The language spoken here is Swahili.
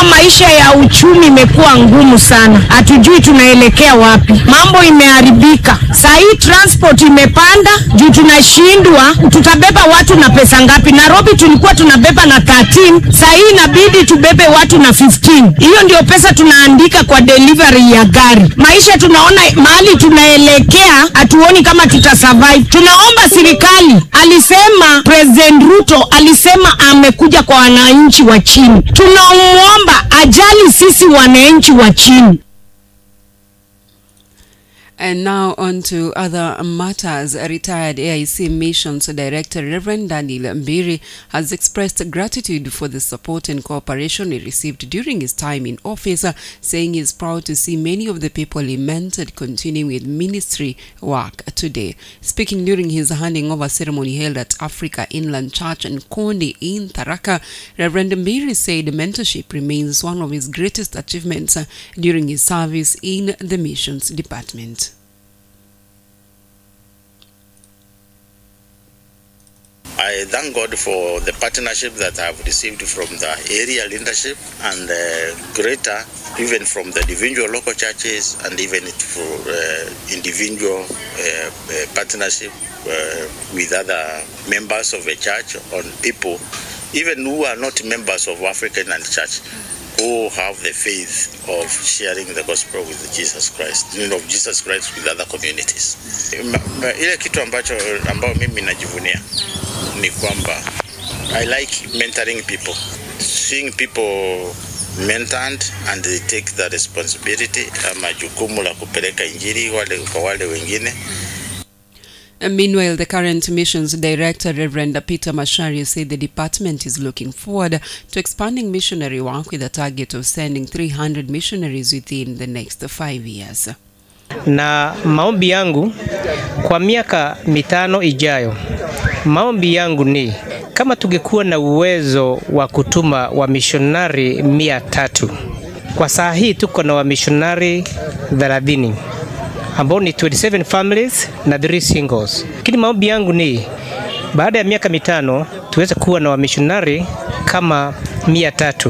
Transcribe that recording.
Unajua, maisha ya uchumi imekuwa ngumu sana, hatujui tunaelekea wapi. Mambo imeharibika saa hii, transport imepanda juu tunashindwa, tutabeba watu na pesa ngapi? Nairobi tulikuwa tunabeba na 13, saa hii inabidi tubebe watu na 15. Hiyo ndio pesa tunaandika kwa delivery ya gari. Maisha tunaona mahali tunaelekea, hatuoni kama tutasurvive. Tunaomba serikali, alisema President Ruto alisema amekuja kwa wananchi wa chini, tunamwomba ajali sisi wananchi wa chini. And now on to other matters. Retired AIC Missions Director Reverend Daniel Mbiri has expressed gratitude for the support and cooperation he received during his time in office, uh, saying he is proud to see many of the people he mentored continuing with ministry work today. Speaking during his handing over ceremony held at Africa Inland Church and Kondi in Tharaka, Reverend Mbiri said mentorship remains one of his greatest achievements uh, during his service in the missions department. I thank God for the partnership that I have received from the area leadership and uh, greater, even from the individual local churches and even for uh, individual uh, uh, partnership uh, with other members of the church on people, even who are not members of African and church who have the faith of sharing the gospel with Jesus Christ, you know, of Jesus Christ with other communities. Ma, ma, ile kitu ambacho ambao mimi najivunia ni kwamba I like mentoring people, seeing people mentored and they take the responsibility ama jukumu la kupeleka injili wale kwa wale wengine. And meanwhile, the current missions director, Reverend Peter Mashari, said the department is looking forward to expanding missionary work with a target of sending 300 missionaries within the next five years. Na maombi yangu kwa miaka mitano ijayo, maombi yangu ni kama tungekuwa na uwezo wa kutuma wamishonari mia tatu. Kwa saa hii tuko na wamishonari 30 ambao ni 27 families na 3 singles. Lakini maombi yangu ni baada ya miaka mitano tuweze kuwa na wamishonari kama mia tatu